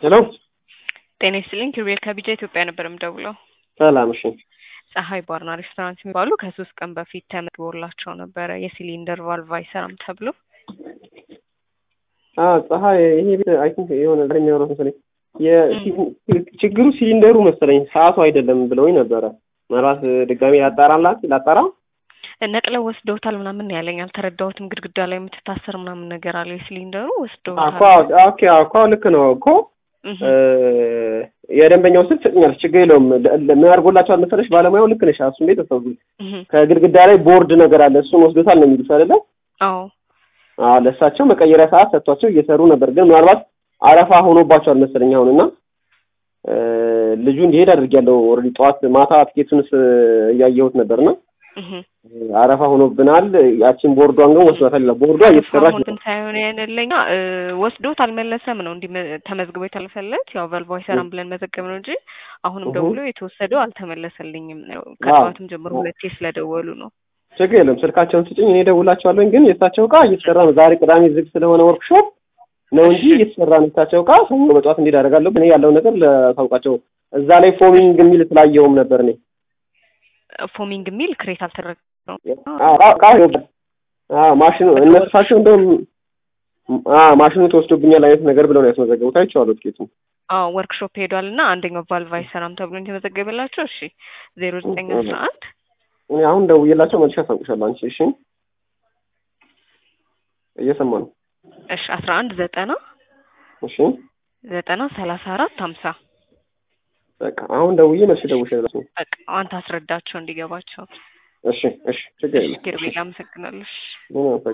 ሄሎ ጤና ይስጥልኝ ኪሩቤል ከቢጃ ኢትዮጵያ ነበር የምደውለው። ሰላም። እሺ ፀሐይ ባርና ሬስቶራንት የሚባሉ ከሶስት ቀን በፊት ተመዝግቦላቸው ነበረ የሲሊንደር ቫልቭ አይሰራም ተብሎ። አዎ ፀሐይ ይሄ ቤት አይ ቲንክ የሆነ ዛሬ የሚያወራው መሰለኝ ችግሩ ሲሊንደሩ መሰለኝ ሰዓቱ አይደለም ብለውኝ ነበረ። ምናልባት ድጋሜ ላጣራላት ላጣራ ነቅለው ወስደውታል ምናምን ነው ያለኝ። አልተረዳሁትም። ግድግዳ ላይ የምትታሰር ምናምን ነገር አለ የሲሊንደሩ ወስደውታል። እኮ ኦኬ እኮ ልክ ነው እኮ የደንበኛው ስልክ ትሰጥኛለች፣ ችግር የለውም። ምን አድርጎላቸዋል መሰለሽ ባለሙያው ልክ ነሽ። እሱም ቤት ተሰው ከግድግዳ ላይ ቦርድ ነገር አለ እሱን ወስዶታል ነው የሚሉት አይደለ? አዎ አዎ ለእሳቸው መቀየሪያ ሰዓት ሰጥቷቸው እየሰሩ ነበር። ግን ምናልባት አረፋ ሆኖባቸዋል መሰለኝ አሁን እና ልጁ እንዲሄድ አድርጌያለሁ። ኦልሬዲ ጠዋት ማታ ትኬቱንስ እያየሁት ነበርና አረፋ ሆኖብናል። ያቺን ቦርዷን ግን ወስዷታል። ቦርዷ እየተሰራች ነው ሳይሆን ያንለኛ ወስዶት አልመለሰም ነው እንዲህ ተመዝግቦ የተለፈለት ያው ቫልቮ አይሰራም ብለን መዘገብ ነው እንጂ አሁንም ደውሎ የተወሰደው አልተመለሰልኝም ነው። ከጠዋትም ጀምሮ ሁለቴ ስለደወሉ ነው። ችግር የለም ስልካቸውን ስጭኝ፣ እኔ ደውላቸዋለሁኝ። ግን የእሳቸው እቃ እየተሰራ ነው። ዛሬ ቅዳሜ ዝግ ስለሆነ ወርክሾፕ ነው እንጂ እየተሰራ ነው። የእሳቸው እቃ ሰኞ በጠዋት እንዲሄድ አደርጋለሁ። እኔ ያለው ነገር ለታውቃቸው እዛ ላይ ፎሚንግ የሚል ስላየውም ነበር እኔ ፎሚንግ የሚል ክሬት አልተደረገ ነው ማሽኑ እነሳቸው እንደውም ማሽኑ ተወስዶብኛል አይነት ነገር ብለው ነው ያስመዘገቡት። አይቼዋለሁ ትኬቱን። አዎ ወርክሾፕ ሄዷል እና አንደኛው ቫልቭ አይሰራም ተብሎ የተመዘገበላቸው። እሺ ዜሮ ዘጠኝ አስራ አንድ እኔ አሁን ደውዬላቸው መልሼ አሳውቅሻለሁ። አንቺ እሺ እየሰማ ነው። እሺ አስራ አንድ ዘጠና እሺ ዘጠና ሰላሳ አራት ሀምሳ በቃ አሁን ደውዬ መልሼ ደውዬላቸው በቃ አንተ አስረዳቸው እንዲገባቸው። እሺ እሺ ችግር የለም። ኪሩቤል አመሰግናለሁ።